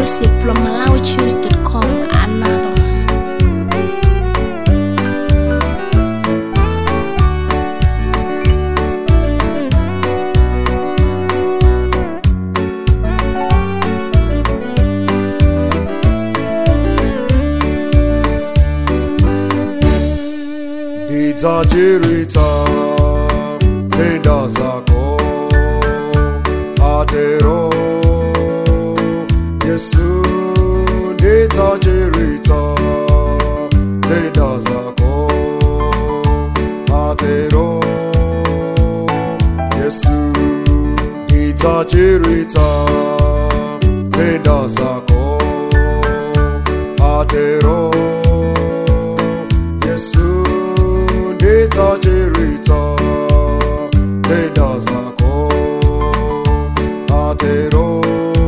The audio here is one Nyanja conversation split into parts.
Exclusive from MalawiChoose.com. Another one. Nitajiritha tenda zako atero Yesu nitajiritha tenda zako atero Yesu nitajiritha tenda zako atero Yesu nitajiritha tenda zako atero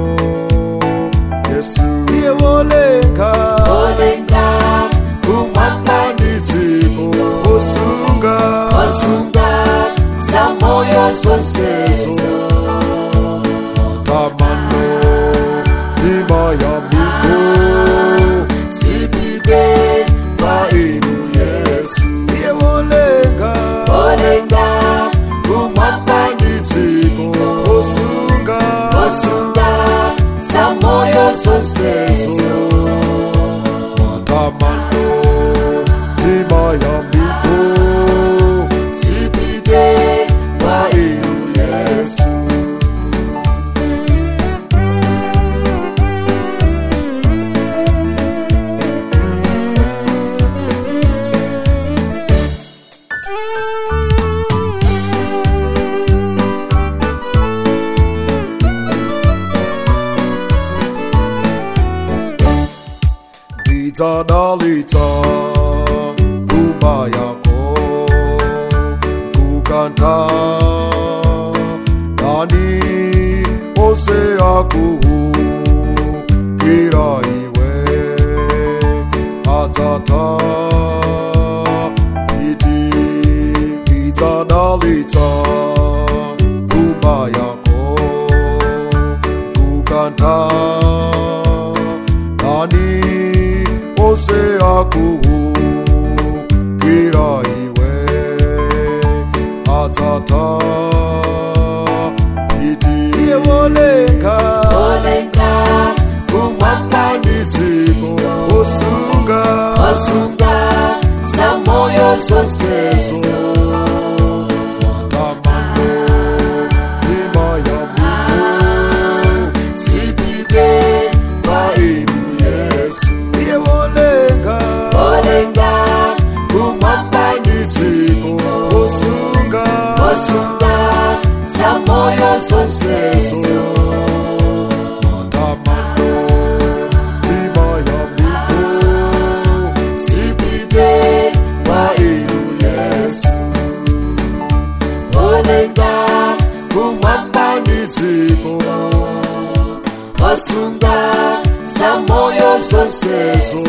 Yesu iye wolenga olenga kumwamba ndiziko osunga osunga za moyo zonsezo tamano tima ya miko zipite kwa inu yesu iye wolenga olenga kumwamba ndiziko osunga osunga za moyo zonsezo tamano tima ya miko zipite kwa inu yesu Nitadalita rumba yako kukanta nani ose akuhu kira iwe atata iti Nitadalita rumba yako kukanta nani ose akuhu kira iwe atata iti iye wolenga olenga kumwamba iziko osunga osunga za moyo zonsezo tamano tima ya Mungu zipite kwa inu yesu iye wolenga olenga kumwamba iziko osunga osunga za moyo zonsezo tamano tima ya Mungu zipite kwa inu yesu olenga kumwamba iziko osunga za moyo zonsezo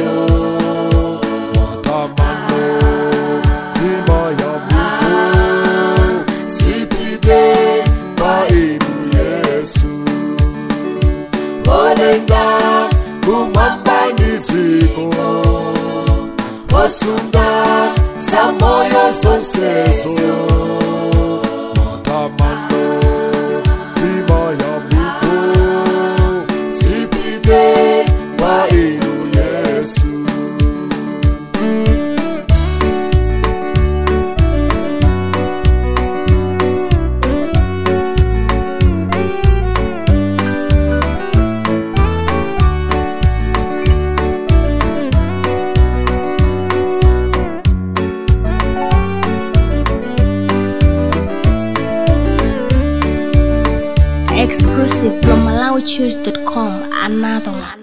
tamano tima ya Mungu zipite kwa inu yesu olenga kumwamba iziko osunga za moyo zonsezo tamano tima ya Mungu zipite kwa inu yesu Exclusive from MalawiChoose.com. Another one.